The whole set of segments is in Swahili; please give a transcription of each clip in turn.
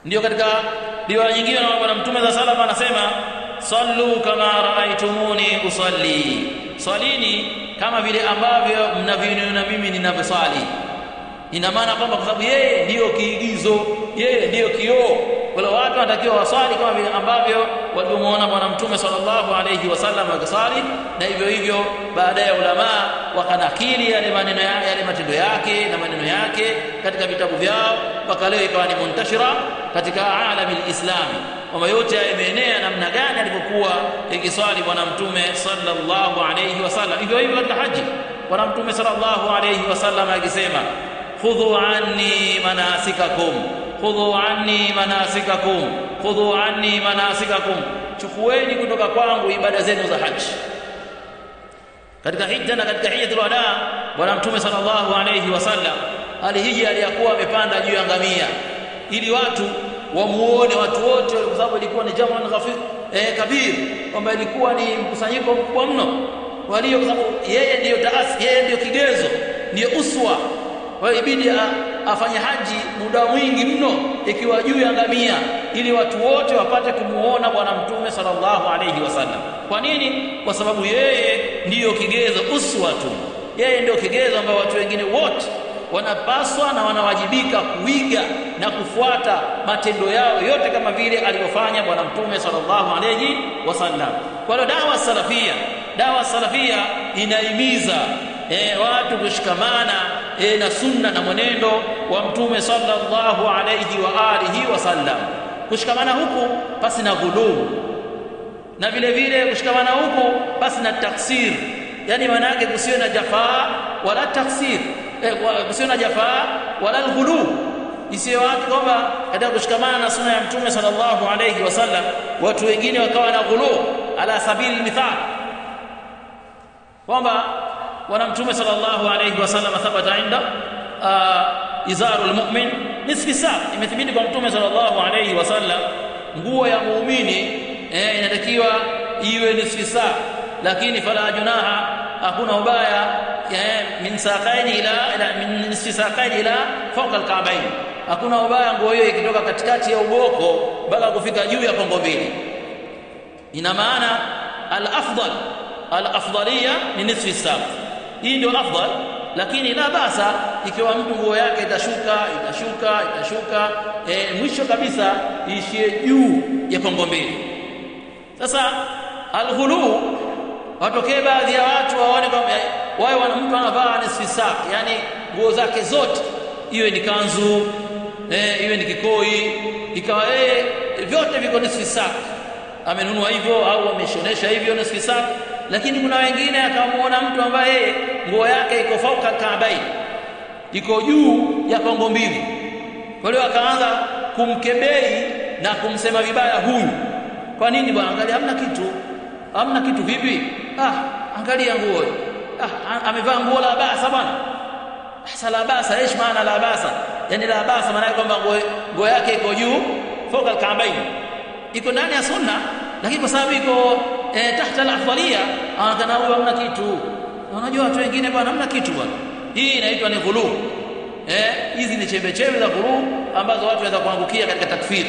ndio katika riwaya nyingine na bwana mtume za salama anasema sallu kama raaitumuni usalli swalini kama vile ambavyo mnavyoniona mimi ninavyoswali ina maana kwamba kwa sababu yeye ndiyo kiigizo yeye ndiyo kioo wala watu wanatakiwa waswali kama vile ambavyo walivyomuona bwana mtume sallallahu alayhi wasallam akiswali na hivyo hivyo baadaye ulama wakanakili yale maneno ya, yale matendo yake na maneno yake katika vitabu vyao mpaka leo ikawa ni muntashira katika alami lislami kwamba yote yameenea namna gani alivyokuwa ikiswali bwana mtume sallallahu alayhi wasallam hivyo hivyo katika haji bwana mtume sallallahu alayhi wasallam akisema khudhu anni manasikakum khudhu anni manasikakum khudhu anni manasikakum chukueni kutoka kwangu ibada zenu za haji katika hija na katika hija tulwada bwana mtume sallallahu alayhi wasallam alihiji aliyakuwa amepanda juu ya ngamia ili watu wamuone watu wote kwa sababu ilikuwa ni jamaa ghafir eh, kabir kwamba ilikuwa ni mkusanyiko mkubwa mno walio kwa sababu yeye ndiyo taasi yeye ndiyo kigezo ndiyo uswa kwa hiyo ibidi afanye haji muda mwingi mno ikiwa juu ya ngamia ili watu wote wapate kumuona bwana mtume sallallahu alayhi wasallam kwa nini kwa sababu yeye ndiyo kigezo uswa tu yeye ndiyo kigezo ambao watu wengine wote wanapaswa na wanawajibika kuiga na kufuata matendo yao yote kama vile alivyofanya bwana mtume sallallahu alayhi wasallam kwa hiyo dawa salafia dawa salafia inahimiza e, watu kushikamana e, na sunna na mwenendo wa mtume sallallahu alayhi wa alihi wasallam kushikamana huku basi na ghuluu na vile vile kushikamana huku basi na taksir yani maana yake kusiwe na jafaa wala taksir eh, kusiwe na jafaa wala alghulu isiyo watu kwamba katika kushikamana na sunna ya mtume sallallahu alayhi wasallam watu wengine wakawa na ghulu ala sabili mithal kwamba bwana mtume sallallahu alayhi wasallam thabata inda izaru almu'min nisfi saa imethibiti kwa mtume sallallahu alayhi wasallam nguo ya muumini eh, inatakiwa iwe nisfi saa lakini fala junaha hakuna ubaya min saqaini ila, ila min nisfi saqaini ila fawqa alka'bayn hakuna ubaya nguo hiyo ikitoka katikati ya uboko mpaka kufika juu ya kongo mbili ina maana al-afdal al-afdaliya ni nisfi saq hii ndio afdal lakini la basa ikiwa mtu nguo yake itashuka itashuka itashuka e, mwisho kabisa ishie juu ya kongo mbili sasa alghulu watokee baadhi ya watu waone kwamba wawe wana mtu anavaa nisfi sak yani nguo zake zote iwe ni kanzu eh, iwe ni kikoi ikawa yeye vyote viko nisfi sak amenunua hivyo au ameshonesha hivyo nisfi sak lakini kuna wengine akamuona mtu ambaye yeye nguo yake iko fauka kaabai iko juu ya kongo mbili kwa hiyo akaanza kumkebei na kumsema vibaya huyu kwa nini bwana angalia hamna kitu hamna kitu vipi ah angalia nguo ah amevaa nguo la basa bwana sasa la basa ايش maana la basa yani la basa maana kwamba nguo yake iko juu fauka alkaabain iko ndani ya sunna lakini kwa sababu iko eh, tahta al-afdalia anaonekana huyo hamna kitu unajua watu wengine bwana hamna kitu bwana hii inaitwa ni ghulu eh hizi ni chembe chembe za ghulu ambazo watu waweza kuangukia katika takfiri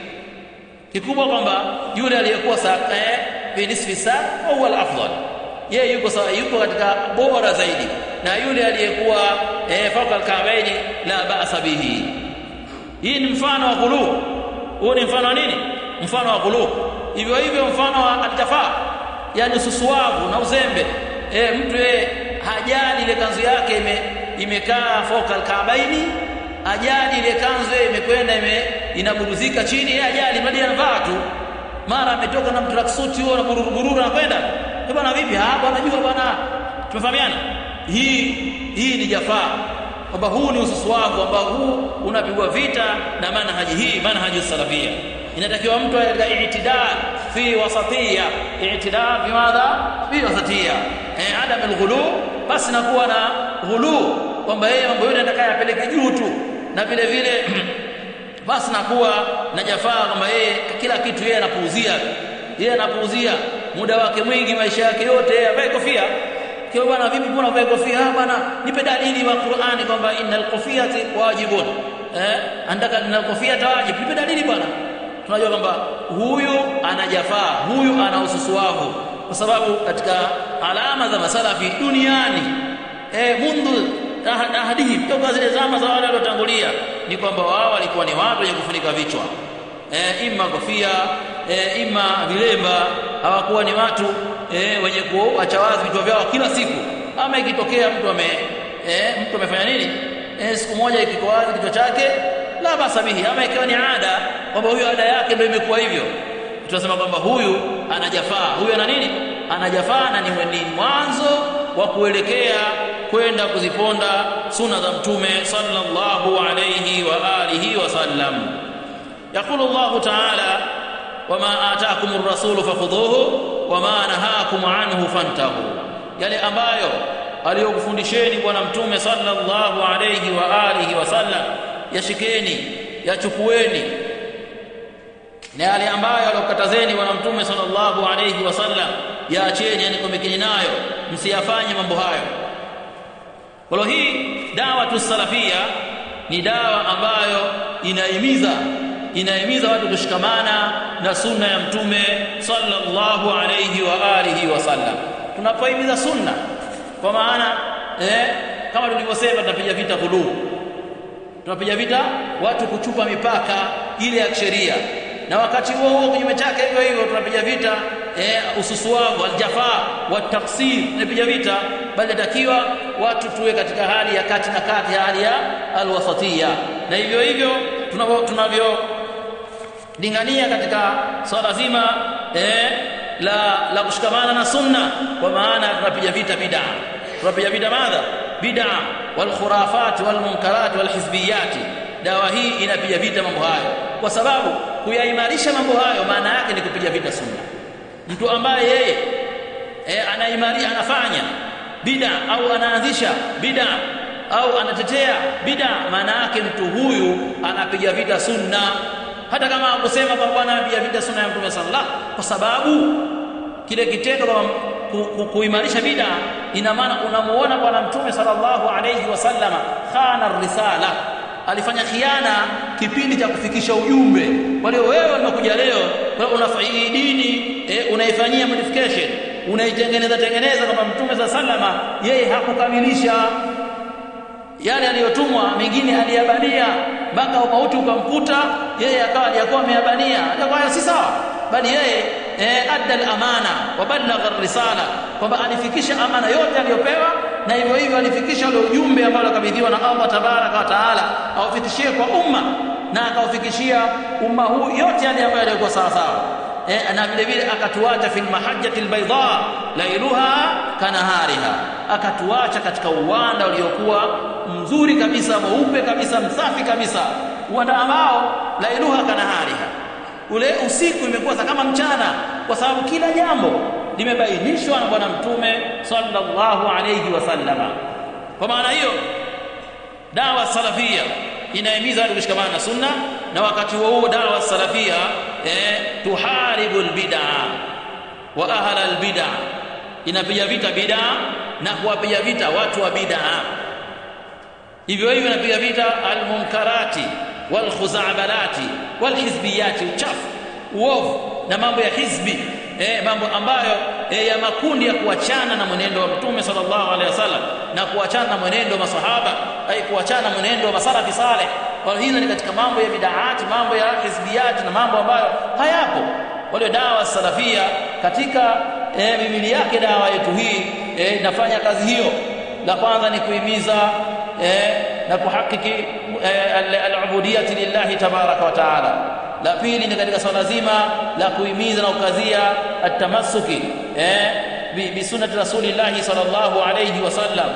kikubwa kwamba yule aliyekuwa eh fi nisfi saa huwa al-afdal yeye yuko sawa yuko katika bora zaidi na yule aliyekuwa eh, fawqa al-ka'baini la ba'sa bihi hii ni mfano wa ghulu huu ni mfano wa nini mfano wa ghulu hivyo hivyo mfano wa al-jafa yani susuavu na uzembe eh, mtu yeye hajali ile kanzu yake ime, imekaa fawqa al-ka'baini ajali ile kanzu imekwenda ime, inaburuzika chini yeye ajali bali anavaa tu mara ametoka na mtraksuti huo na bururu anakwenda bwana vipi ah bwana jua bwana tumefahamiana hii hii ni jafaa kwamba huu ni ususu wangu kwamba huu unapigwa vita na manhaji hii manhaji salafia inatakiwa mtu katika i'tidal fi wasatiyya i'tidal fi madha fi wasatiyya eh adam alghulu basi nakuwa na ghulu kwamba yeye mambo yote anataka yapeleke juu tu na vile vile basi nakuwa na jafaa kwamba yeye kila kitu yeye anapuuzia yeye anapuuzia muda wake mwingi maisha yake yote yeye avae kofia kwa bwana vipi mbona avae kofia ah bwana nipe dalili wa Qur'ani kwamba innal qufiyati wajibun eh anataka na kofia tawaje nipe dalili bwana tunajua kwamba huyu anajafaa huyu ana ususuavu kwa sababu katika alama za masalafi duniani eh mundu ahadihim toka zile zama za wale waliotangulia ni kwamba wao walikuwa ni watu wenye kufunika vichwa eh ima kofia eh ima vilemba hawakuwa ni watu eh wenye kuacha wazi vichwa vyao kila siku ama ikitokea mtu ame eh mtu amefanya nini eh siku moja ikiko wazi kichwa chake la basa bihi ama ikiwa ni ada kwamba huyu ada yake ndio imekuwa hivyo tunasema kwamba huyu anajafaa huyu ana nini anajafaa na ni mwanzo wa kuelekea kwenda kuziponda suna za mtume sallallahu alayhi wa alihi wasallam يقول الله تعالى وما آتاكم الرسول فخذوه وما نهاكم عنه فانتهوا yale ambayo aliyokufundisheni bwana mtume sallallahu alayhi wa alihi wasallam yashikeni yachukueni na yale ambayo aliyokatazeni bwana mtume sallallahu alayhi wasallam yaacheni yani komekeni nayo msiyafanye mambo hayo kwa hii dawa tusalafia ni dawa ambayo inahimiza inahimiza watu kushikamana na sunna ya mtume sallallahu alayhi wa alihi wasallam tunapohimiza sunna kwa maana eh, kama tulivyosema tunapiga vita ghuluu tunapiga vita watu kuchupa mipaka ile ya sheria na wakati huo huo kinyume chake hivyo hivyo tunapiga vita eh, ususuavu aljafaa wa taksir tunapiga vita bali natakiwa watu tuwe katika hali ya kati na kati hali ya alwasatia na hivyo hivyo tunavyo tunavyo lingania katika swala zima eh, la la kushikamana na sunna kwa maana tunapiga vita bid'a tunapiga vita madha bid'a wal khurafat wal munkarat wal hizbiyat dawa hii inapiga vita mambo hayo kwa sababu kuyaimarisha mambo hayo maana yake ni kupiga vita sunna mtu ambaye yeye e, anaimarisha anafanya bid'a au anaanzisha bid'a au anatetea bid'a maana yake mtu huyu anapiga vita sunna hata kama akusema kwa bwana anapiga vita sunna ya mtume sallallahu kwa sababu kile kitendo kama kuimarisha bid'a ina maana unamuona bwana mtume sallallahu alayhi wasallama khana risala alifanya khiana kipindi cha kufikisha ujumbe kwa hiyo wewe unakuja leo unafanya dini eh, unaifanyia modification unaitengeneza tengeneza kama mtume za sallama yeye hakukamilisha yale aliyotumwa mengine aliyabania mpaka umauti ukamkuta yeye akawa aliyakuwa ameyabania akawa si sawa bali yeye eh, adda al-amana wa ballagha risala kwamba alifikisha amana yote aliyopewa na hivyo hivyo alifikisha ule ujumbe ambao alikabidhiwa na Allah tabaraka wa taala aufikishie kwa umma na akaufikishia umma huu yote yale ambayo yalikuwa sawa sawa eh, na vile vile akatuacha fil mahajjati albayda lailuha kanahariha akatuacha katika uwanda uliokuwa mzuri kabisa mweupe kabisa msafi kabisa uwanda ambao lailuha kanahariha ule usiku imekuwa kama mchana kwa sababu kila jambo limebainishwa na bwana mtume sallallahu alayhi wasallama kwa maana hiyo dawa salafia inahimiza watu kushikamana na sunna na wakati huo huo dawa salafia eh, tuharibu albid'a wa ahla albid'a inapiga vita bid'a na kuwapiga vita watu wa bid'a hivyo hivyo inapiga vita almunkarati walkhuzabalati walhizbiyati uchafu uovu na mambo ya hizbi eh, mambo ambayo eh, ya makundi ya kuachana na mwenendo wa mtume sallallahu alaihi wasallam na kuachana na mwenendo wa masahaba ai kuachana na mwenendo wa masalafi saleh kwa hizo ni katika mambo ya bid'aati mambo ya hizbiyati na mambo ambayo hayapo wale dawa salafia katika eh, mimili yake dawa yetu hii eh, inafanya kazi hiyo la kwanza ni kuhimiza eh, na kuhakiki eh, al-ubudiyati lillahi tabaraka wa taala la pili ni katika swala zima la kuhimiza na ukazia atamassuki eh bi, bi sunnati rasulillahi sallallahu alayhi wasallam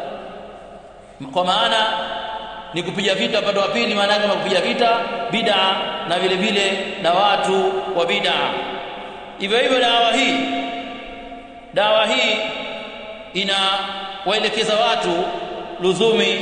kwa maana ni kupiga vita upande wa pili maana yake kupiga vita bid'a na vile vile na watu wa bid'a hivyo hivyo dawa hii dawa hii ina waelekeza watu luzumi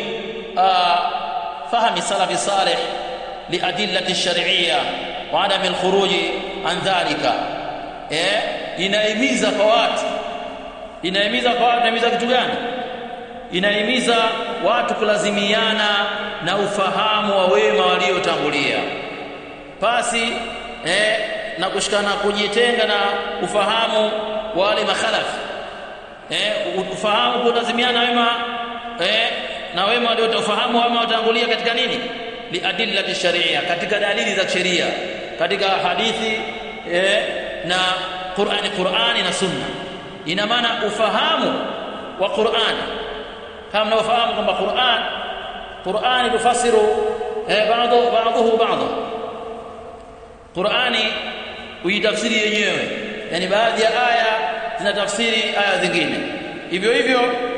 fahmi salafi salih لأدلة الشرعية وعدم الخروج عن ذلك eh inahimiza kwa watu inahimiza kwa watu inahimiza kitu gani inahimiza watu kulazimiana na ufahamu wa wema waliotangulia pasi eh, na kushikana kujitenga na ufahamu wa wale makhalafi eh, ufahamu kulazimiana wema eh, na wema waliotafahamu wema watangulia katika nini liadillati sharia katika dalili za sheria katika hadithi eh, na Qur'ani Qur'ani na Sunna ina maana ufahamu wa Qur'an kama mnaofahamu kwamba Qur'an Qur'ani tufasiru eh, baadhi baadhi baadhi Qur'ani uitafsiri yenyewe yani baadhi ya aya zinatafsiri aya zingine hivyo hivyo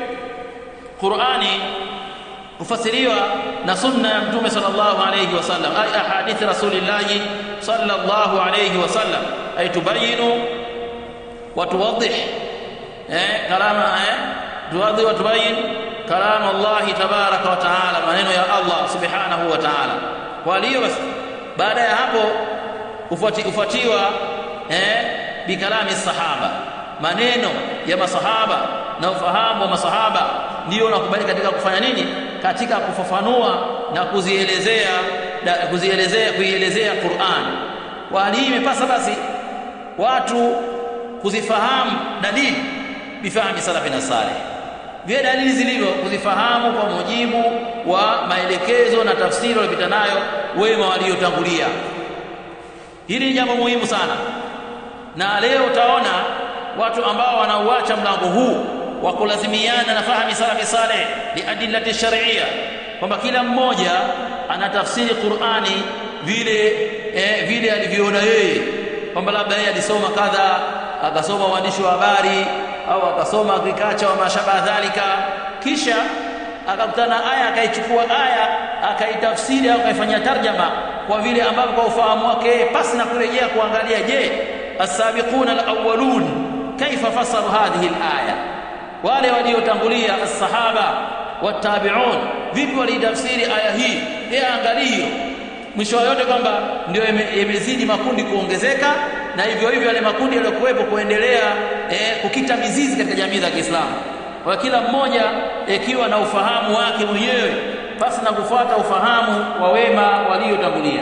Qur'ani kufasiriwa na sunna ya mtume sallallahu alayhi wasallam ay ahadith rasulillah sallallahu alayhi wasallam ay tubayinu wa tuwaddih eh kalama eh tuwadhi wa tubayin kalama Allah tabaraka wa taala maneno ya Allah subhanahu wa taala kwa hiyo basi baada ya hapo ufuati ufuatiwa eh bikalami sahaba maneno ya masahaba na ufahamu wa masahaba ndio unakubali katika kufanya nini katika kufafanua na kuzielezea na kuzielezea kuielezea Qur'an kwa hali hii imepasa basi watu kuzifahamu dalili bifahami salafi na saleh vile dalili zilivyo kuzifahamu kwa mujibu wa maelekezo na tafsiri walipita nayo wema waliotangulia hili ni jambo muhimu sana na leo utaona watu ambao wanauacha mlango huu wa kulazimiana na fahami salafi saleh liadillati shar'iyya kwamba kila mmoja anatafsiri Qur'ani vile eh, vile alivyoona yeye kwamba labda yeye alisoma kadha akasoma uandishi wa habari au akasoma agriculture wa mashaba dhalika kisha akakutana aya akaichukua aya akaitafsiri au akaifanyia tarjama kwa vile ambavyo kwa ufahamu wake pasi na kurejea kuangalia je as-sabiquna al-awwalun kaifa fasaru hadhihi al-aya wale waliotangulia as-sahaba watabi'un vipi walitafsiri aya hii yeye angalio mwisho yote kwamba ndio imezidi makundi kuongezeka na hivyo hivyo yale makundi yaliyokuwepo kuendelea eh, kukita mizizi katika jamii za Kiislamu kwa kila mmoja ikiwa na ufahamu wake mwenyewe basi na kufuata ufahamu wa wema waliotangulia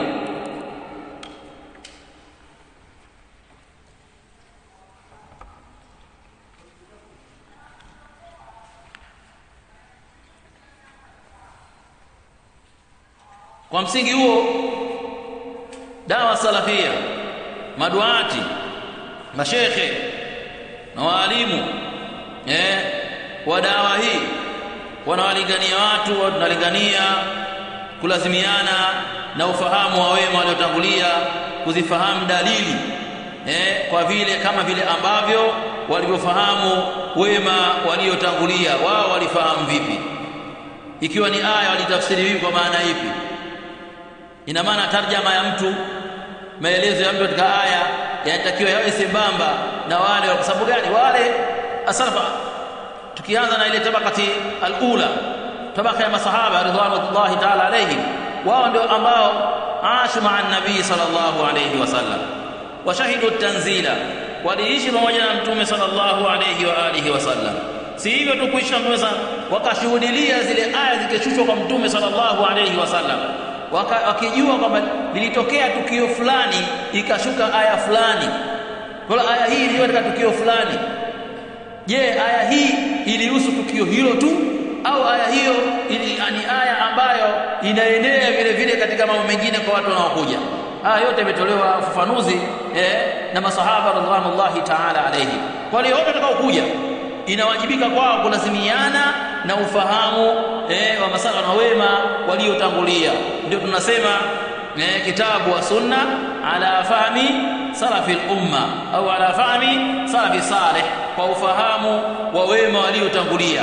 kwa msingi huo dawa salafia maduati mashekhe na waalimu eh wa dawa hii wanawalingania watu wanalingania kulazimiana na ufahamu wa wema waliotangulia kuzifahamu dalili eh kwa vile kama vile ambavyo walivyofahamu wema waliotangulia wao walifahamu vipi ikiwa ni aya walitafsiri vipi kwa maana ipi ina maana tarjama ya mtu maelezo ya mtu katika aya yanatakiwa yawe sambamba na wale kwa sababu gani wale asalafa tukianza na ile tabakati alula tabaka ya masahaba ridwanullahi ta'ala alayhim wao ndio ambao ashu ma'a nabii sallallahu alayhi wasallam washahidu tanzila waliishi pamoja na mtume sallallahu alayhi wa alihi wasallam si hivyo tu kuishi na mtume wakashuhudilia zile aya zikishushwa kwa mtume sallallahu alayhi wasallam wakijua kwamba lilitokea tukio fulani ikashuka aya fulani kwa aya hii iliyo katika tukio fulani je aya hii ilihusu tukio hilo tu au aya hiyo ili, ni aya ambayo inaenea vile vile katika mambo mengine kwa watu wanaokuja haya yote imetolewa ufafanuzi eh, na masahaba radhiallahu ta'ala alayhi kwa hiyo wote watakaokuja inawajibika kwao kulazimiana na ufahamu eh, wa masala na wema waliotangulia ndio tunasema eh, kitabu wa sunna ala fahmi salafi umma au ala fahmi salafi salih kwa ufahamu wa wema waliotangulia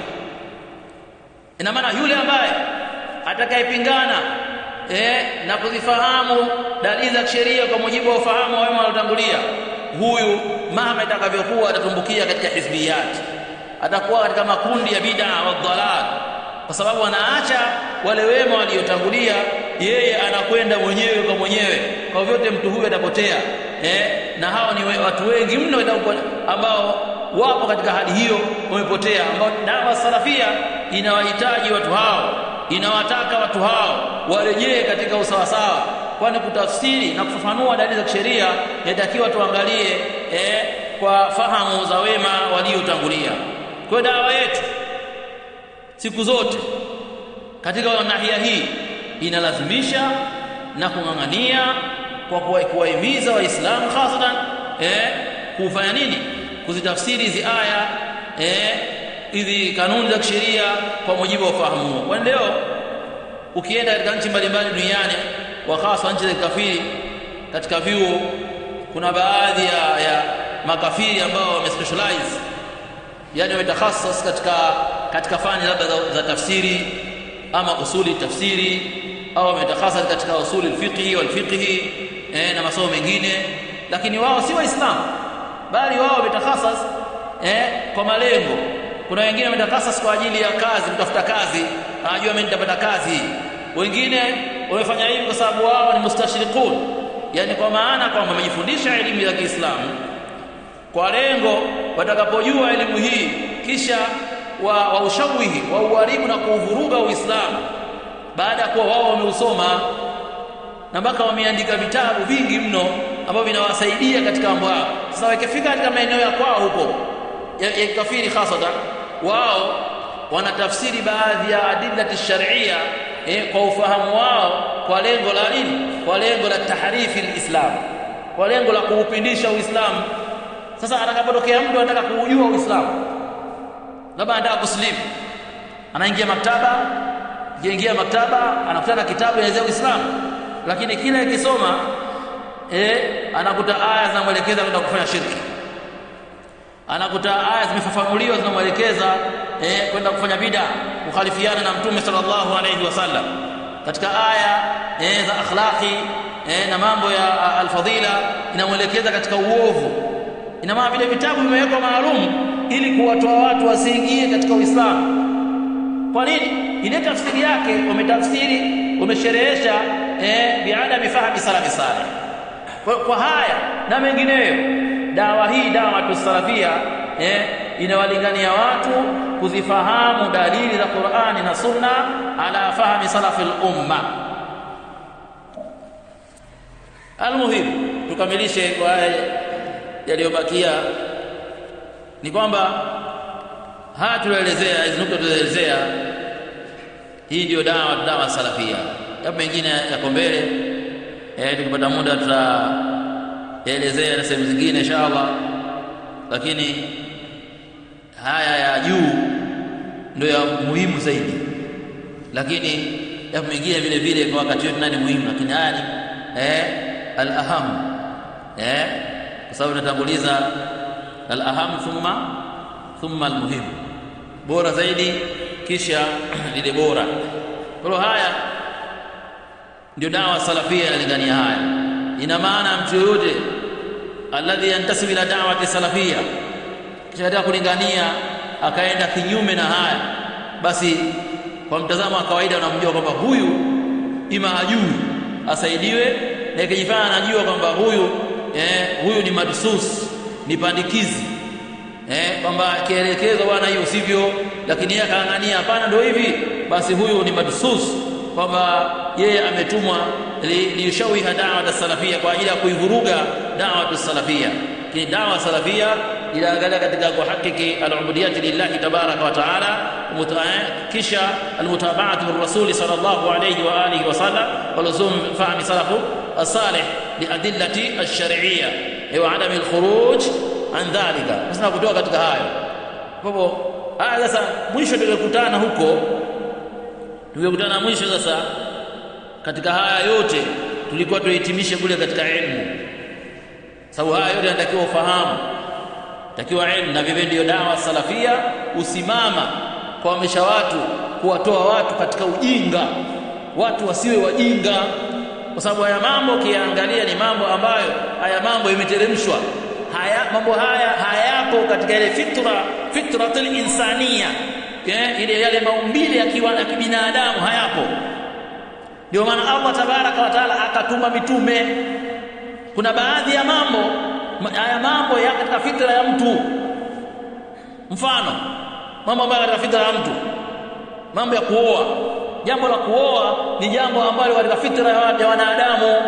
ina maana yule ambaye atakayepingana eh, na kuzifahamu dalili za sheria kwa mujibu wa ufahamu wa wema waliotangulia huyu mama itakavyokuwa atatumbukia katika hizbiyat atakuwa katika makundi ya bid'a wa dhalal kwa sababu anaacha wale wema waliotangulia yeye anakwenda mwenyewe kwa mwenyewe kwa vyote mtu huyu atapotea eh, na hao ni watu wengi mno ambao wapo katika hali hiyo wamepotea ambao dawa salafia inawahitaji watu hao inawataka watu hao warejee katika usawasawa kwani kutafsiri na kufafanua dalili za kisheria inatakiwa tuangalie eh, kwa fahamu za wema waliotangulia kwa dawa yetu siku zote katika nahia hii inalazimisha na kung'ang'ania kwa kuwahimiza waislamu hasatan eh, kufanya nini kuzitafsiri hizi aya eh, hizi kanuni za kisheria kwa mujibu wa ufahamu huo kwani leo ukienda katika nchi mbalimbali duniani wa hasa nchi za kikafiri katika vyuo kuna baadhi ya, ya makafiri ambao wamespecialize yani wametakhasas katika katika fani labda za, za tafsiri ama usuli tafsiri au wametakhasas katika usuli fiqhi wal fiqhi eh, na masomo mengine lakini wao si waislamu bali wao wametakhasas eh, kwa malengo kuna wengine wametakhasas kwa ajili ya kazi kutafuta kazi anajua mimi nitapata kazi wengine wamefanya hivi kwa sababu wao ni mustashriqun yani kwa maana kwamba wamejifundisha elimu ya Kiislamu kwa lengo watakapojua elimu hii kisha wa, wa ushawihi wa uharibu na kuuvuruga Uislamu baada ya kuwa wao wameusoma na mpaka wameandika vitabu vingi mno ambavyo vinawasaidia katika mambo yao. Sasa wakifika katika maeneo ya kwao huko ya, ya kafiri hasatan, wao wanatafsiri baadhi ya adillati sharia eh, kwa ufahamu wao kwa lengo la nini? Kwa lengo la tahrifi alislam, kwa lengo la kuupindisha Uislamu. Sasa atakapotokea mtu anataka kuujua Uislamu, labda anataka kusilimu, anaingia maktaba, akiingia maktaba anakutana kitabu ya Uislamu, lakini kila ikisoma eh, anakuta aya zinamwelekeza kwenda kufanya shirki, anakuta aya zimefafanuliwa zinamwelekeza eh, kwenda kufanya bid'a, kukhalifiana na Mtume sallallahu alayhi wasallam katika aya eh, za akhlaqi eh, na mambo ya alfadhila inamwelekeza katika uovu. Ina maana vile vitabu vimewekwa maalum ili kuwatoa watu wasiingie katika Uislamu. Kwa nini? Ile tafsiri yake umetafsiri umesherehesha eh, biadami fahmi salafi saleh. Kwa, kwa haya na mengineyo, dawa hii dawa tusalafia eh, inawalingania watu kuzifahamu dalili za Qur'ani na Sunna ala fahmi salafi al-umma. Almuhim, tukamilishe kwa yaliyobakia ni kwamba haya tulioelezea hizi nukta tulioelezea, hii ndio dawa dawa salafia. Yapo mengine yako mbele eh, tukipata muda tutaelezea na sehemu zingine inshallah, lakini haya ya juu ndio ya muhimu zaidi, lakini yapo mengine vile vile kwa wakati wetu nani muhimu, lakini haya ni eh, al-aham eh, kwa sababu tunatanguliza al-aham thumma thumma al-muhim, bora zaidi kisha lile bora. Kwa hiyo haya ndio dawa salafia inalingania haya. Ina maana mtu yoyote alladhi yantasibu ila da'wati salafia kisha anataka kulingania akaenda kinyume na haya, basi kwa mtazamo wa kawaida unamjua kwamba huyu ima hajui asaidiwe, na ikijifanya anajua kwamba huyu eh, huyu ni madsus, ni pandikizi eh, kwamba kielekezo bwana, hiyo sivyo, lakini yeye akaangania hapana, ndio hivi, basi huyu ni madsus, kwamba yeye ametumwa liyushawiha li da'wat salafia, kwa ajili ya kuivuruga da'wat salafia. Lakini da'wa salafia inaangalia katika kuhakiki al-ubudiyati lillahi tabaraka wa taala, kisha almutabaatu birrasuli sallallahu alayhi wa alihi wa sallam wa luzum fahmi salafu as-salih liadillati ash-shar'iyya wa adami al-khuruj an dhalika, sasa kutoka katika hayo. Kwa hivyo haya sasa, mwisho tulikutana huko, tulikutana mwisho sasa katika haya yote tulikuwa tuhitimishe kule katika ilmu, sababu haya yote yanatakiwa ufahamu, takiwa ilmu, na vivyo ndio dawa salafia usimama kuhamisha watu, kuwatoa watu katika ujinga, watu wasiwe wajinga, kwa sababu haya mambo ukiangalia ni mambo ambayo haya mambo imeteremshwa haya mambo haya hayapo katika ile fitra fitratul insania yeah, ile yale maumbile ya kibinadamu hayapo. Ndio maana Allah tabaraka wa taala akatuma mitume. Kuna baadhi ya mambo haya mambo ya katika fitra ya mtu, mfano mambo ambayo katika fitra ya mtu mambo ya kuoa jambo la kuoa ni jambo ambalo katika fitra ya wanadamu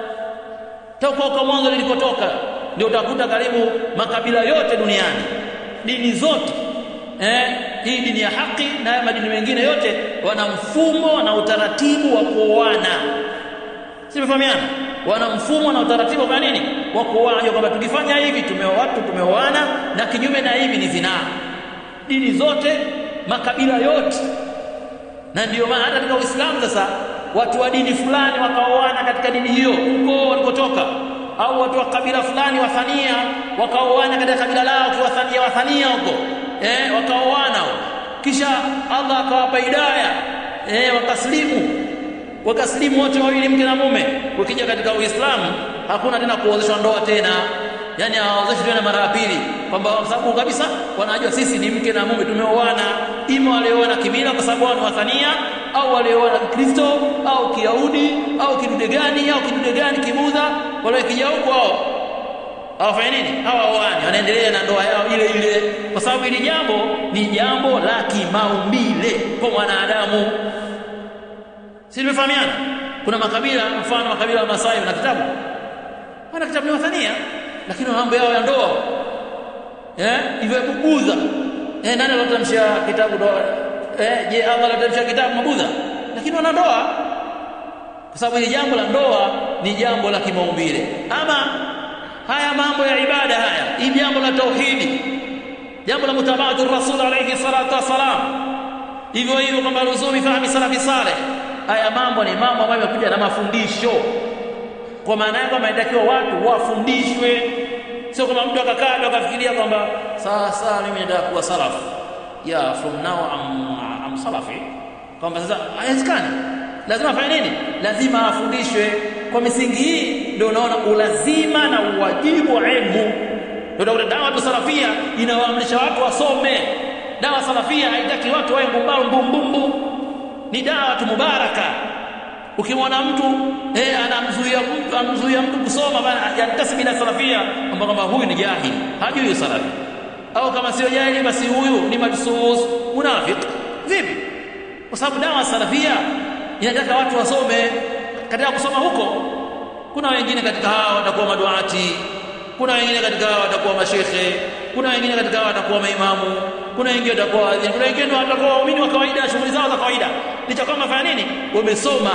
toka kwa mwanzo lilikotoka ndio utakuta karibu makabila yote duniani dini zote eh, hii dini ya haki na haya madini mengine yote wana mfumo na utaratibu wa kuoana simefahamiana wana mfumo na utaratibu kwa nini wa kuoana kwamba tukifanya hivi tumeoa watu tumeoana na kinyume na hivi ni zinaa dini zote makabila yote na ndio maana hata katika Uislamu sasa watu wa dini fulani wakaoana katika dini hiyo huko walikotoka au watu wa kabila fulani wathania wakaoana katika kabila lao kiwathania wathania huko eh wakaoana kisha Allah akawapa hidayah eh wakaslimu wakaslimu wote wawili mke na mume ukija katika Uislamu hakuna tena kuozeshwa ndoa tena yani hawaozeshi tena mara ya pili kwamba kwa sababu kabisa wanajua sisi ni mke na mume tumeoana ima walioana kimila kwa sababu wao ni wathania au walioana Kristo au Kiyahudi au kidude gani au kidude gani kibudha wale kija huko hao hawafanya nini hawaoani wanaendelea na ndoa yao ile ile kwa sababu hili jambo ni jambo la kimaumbile kwa mwanadamu si tumefahamiana kuna makabila mfano makabila ya Masai na kitabu wana kitabu ni wathania lakini mambo yao ya ndoa eh hivyo budha eh nani alotamsha kitabu ndoa eh je Allah alotamsha kitabu mabudha lakini wana ndoa kwa sababu hili jambo la ndoa ni jambo la kimaumbile ama haya mambo ya ibada haya hii jambo la tauhidi jambo la mutabaatu rasul alayhi salatu wasalam hivyo hivyo kwamba ruzumi fahmi salafi saleh haya mambo ni mambo ambayo yamekuja na mafundisho kwa maana yake kwamba inatakiwa watu wafundishwe sio kama mtu akakaa ndo akafikiria kwamba sasa mimi nataka kuwa salafu ya from now I'm, I'm salafi kwamba sasa haiwezekani lazima afanye nini lazima afundishwe kwa misingi hii ndio unaona ulazima na uwajibu wa elimu ndio utakuta dawa tu salafia inawaamrisha watu wasome dawa salafia haitaki watu wawe mbumbaru mbumbumbu ni dawa tu mubaraka ukimwona mtu eh anamzuia mtu anamzuia mtu kusoma bana yantasib ila salafia kwamba kwamba huyu ni jahili hajui salafi au kama sio jahili basi huyu ni majsus munafiq vipi kwa sababu dawa salafia inataka watu wasome katika kusoma huko kuna wengine katika hao watakuwa maduati kuna wengine katika hao watakuwa mashekhe kuna wengine katika hao watakuwa maimamu kuna wengine watakuwa kuna wengine watakuwa waumini wa kawaida shughuli zao za kawaida licha kama fanya nini wamesoma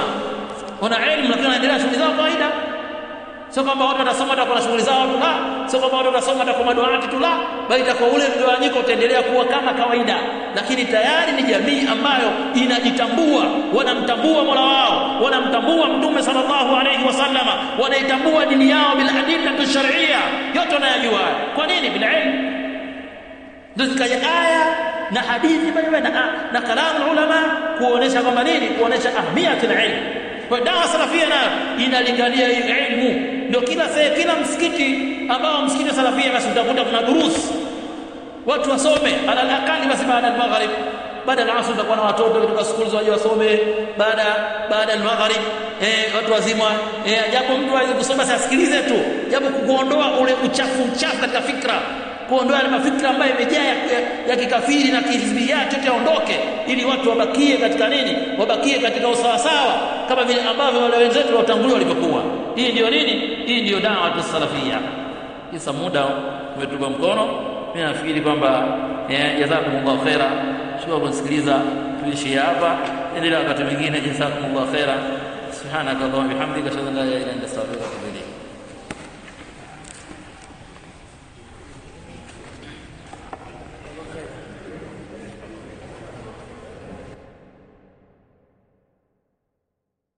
wana elimu lakini wanaendelea shughuli zao kawaida sio kwamba watu watasoma watakuwa na shughuli zao tu la sio kwamba watu watasoma watakuwa maduati tu la bali itakuwa ule mgawanyiko utaendelea kuwa kama kawaida lakini tayari ni jamii ambayo inajitambua wanamtambua Mola wao wanamtambua Mtume sallallahu alayhi wasallama wanaitambua dini yao bil adillati shar'iyya yote wanayajua kwa nini bil ilm ndio zikaja aya na hadithi mbalimbali na, na kalamu ulama kuonesha kwamba nini kuonesha ahmiyatul ilm kwa dawa salafia nayo inalingania ilmu ndio kila se, kila msikiti ambao msikiti wa salafia basi utakuta kuna durus watu wasome ala alaqali basi baada al-maghrib baada ya asr utakuwa na watoto kutoka shule waje wasome baada baada ya maghrib eh watu wazima eh japo mtu aweze kusoma asikilize tu japo kuondoa ule uchafu uchafu katika fikra kuondoa ile mafikra ambayo imejaa ya, ya, ya kikafiri na kihizbiyat yote yaondoke ili watu wabakie katika nini wabakie katika usawasawa kama vile ambavyo wale wenzetu waliotangulia walivyokuwa hii ndio nini hii ndio dawa salafia kisa muda umetupa mkono mimi nafikiri kwamba jazakumullahu khaira shukran kusikiliza tuishie hapa endelea wakati mwingine jazakumullahu khaira subhanaka allahumma bihamdika ashhadu an la ilaha illa anta astaghfiruka